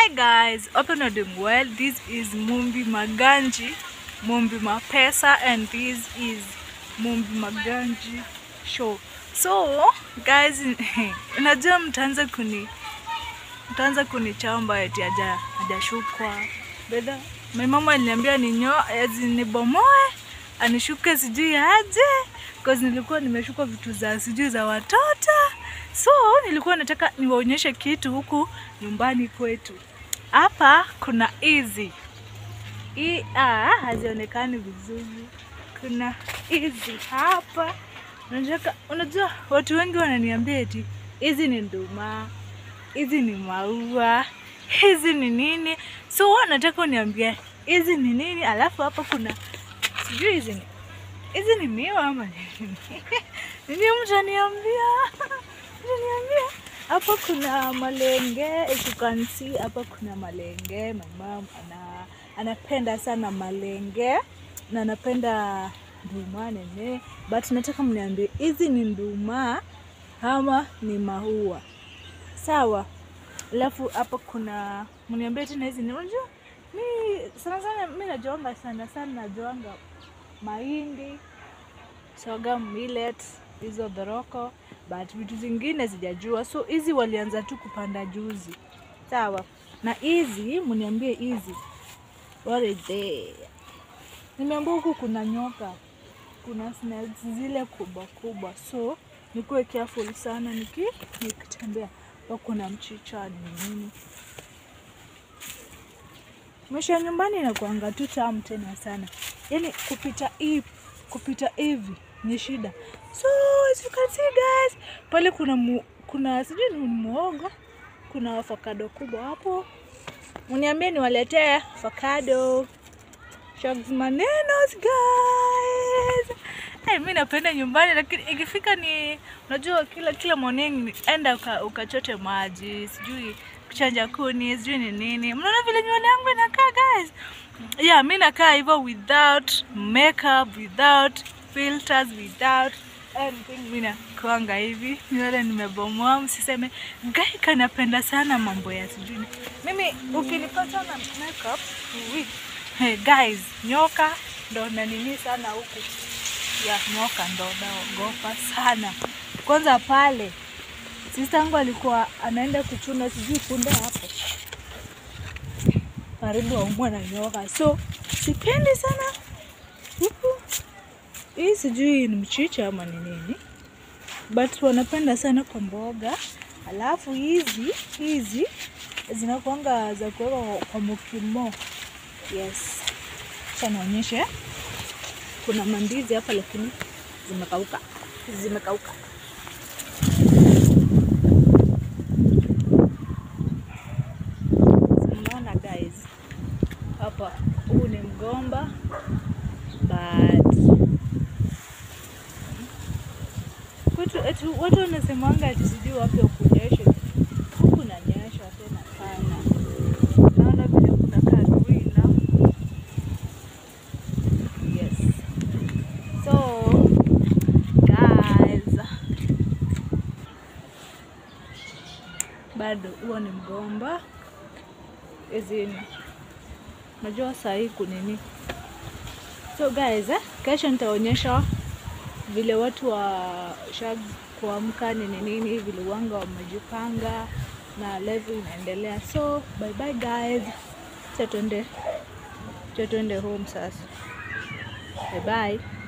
Hi guys, hope you're doing well. This is Mumbi Maganji, Mumbi Mapesa, and this is Mumbi Maganji show. So guys, unajua mtaanza kuni mtaanza kunichamba eti haja hajashukwa. Bedha, my mama aliniambia ninyo ezi nibomoe anishuke sijui aje cause nilikuwa nimeshuka vitu za sijui za watoto so nilikuwa nataka niwaonyeshe kitu huku nyumbani kwetu hapa kuna hizi hii ah, hazionekani vizuri kuna hizi hapa unajua, unajua watu wengi wananiambia eti hizi ni nduma hizi ni maua hizi ni nini so huwa nataka uniambie hizi ni nini alafu hapa kuna sijui hizi ni hizi ni miwa ama nini nini mtaniambia mtaniambia hapa kuna malenge if you can see hapa kuna malenge my mom ana anapenda sana malenge na anapenda nduma nene but nataka mniambie hizi ni nduma ama ni maua sawa alafu hapa kuna mniambie tena hizi ni unajua mi sana sana mi najuanga sana sana najuanga mahindi soga millet hizo dhoroko but vitu zingine sijajua so hizi walianza tu kupanda juzi sawa na hizi mniambie hizi what is they nimeambia huku kuna nyoka kuna snakes zile kubwa kubwa so nikuwe careful sana niki nikitembea pa kuna mchicha ni nini maisha ya nyumbani inakuanga tu tamu tena sana yaani kupita hii kupita hivi ni shida so as you can see guys pale kuna mu, kuna sijui ni muogo kuna avocado kubwa hapo uniambie niwaletee avocado Shucks manenos guys hey, mi napenda nyumbani lakini ikifika ni unajua kila kila morning enda uka, ukachote maji sijui kuchanja kuni sijui ni nini mnaona vile nywele yangu inakaa guys yeah mi nakaa hivyo without makeup without filters without anything mi nakuanga hivi nywele nimebomoa msiseme gai kanapenda sana mambo ya sijui ni- mimi ukinipata na makeup ui, hey, guys nyoka ndo nanini sana huku ya nyoka ndo naogopa sana kwanza pale sista yangu alikuwa anaenda kuchuna sijui punde hapo karibu aumwa na nyoka so sipendi sana huku hii sijui ni mchicha ama ni nini but wanapenda sana kwa mboga alafu hizi hizi zinakuanga za kuweka kwa mukimo yes acha nionyeshe kuna mandizi hapa lakini zimekauka zimekauka Unaona guys, hapa huu ni mgomba but kwetu eti watu wanasemanga ati sijui wapi kunyesha, huku nanyesha tena sana. Naona vile kunakaa green now. Yes. So guys, bado huo ni mgomba hizi najua saa hii kunini so guys eh, kesho nitaonyesha vile watu wa shag kuamka nini nini vile wanga wamejipanga na level inaendelea so bye bye guys cha tuende cha tuende home sasa bye bye